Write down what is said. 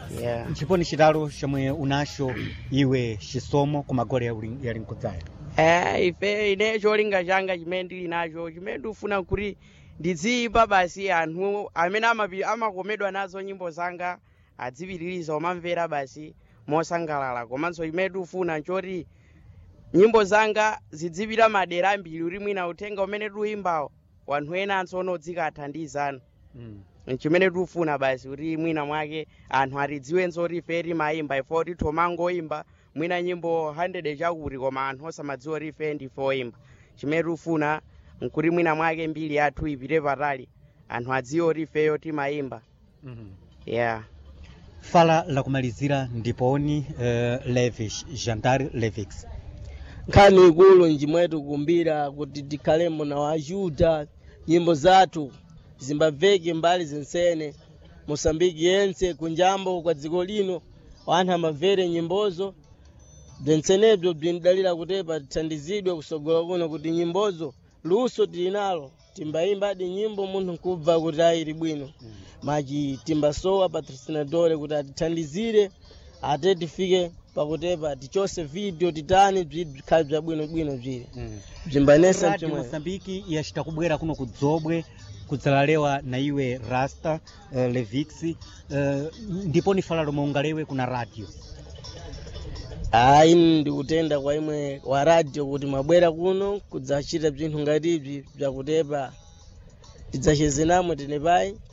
yeah nchiponi chitalo chomwe unacho iwe chisomo ku magoli yali- yali mkudzayo Eh, ife ine cholinga changa chimene ndili nacho chimene ndikufuna kuti ndidziyimba basi anthu amene amapi- amakomedwa nazo nyimbo zanga adzipitiriza omamvera basi mosangalala komanso chimene tikufuna nchoti nyimbo zanga zidzipita madera ambiri uri mwina uthenga umene tiuyimbawo wanthu ena ansono dzikathandizana chimene tikufuna basi kuti mwina mwake anthu atidziwenso kuti ife timayimba ifo titho mangoyimba mwina nyimbo 100 chakuti koma anthu osamadziwa kuti ife ndife oyimba chimene tikufuna nkuti mwina mwake mbiri yathu ipite patali anthu adziwe kuti ifeyo timayimba yeah fala lakumalizira ndiponi uh, levish jantar levix nkhani ikulu njimwetu kumbira kuti tikhalemo na wajuda nyimbo zathu zimbabveke mbali zensene mosambiki yense kunjambo kwa dziko lino wanthu amamvere nyimbozo bzensenebzo bzindalira kutepa tithandizidwe kusogola kuno kuti nyimbozo luso tili nalo timbayimbadi nyimbo munthu nkubva kuti ayili bwino machi timbasowa patrocinadore kuti atithandizire ate tifike pakutepa tichose video titani bzikhale bzabwinobwino bzili bzimbanesa radio mchimwe mosambiki yachita kubwera kuno kudzobwe kudzalalewa na iwe rasta uh, levix uh, ndiponi fala lomwe ungalewe kuna radio ayi ndikutenda kwa imwe wa radio kuti mwabwera kuno kudzachita bzinthu ngati ibzi bzakutepa tidzachezenamo tenepayi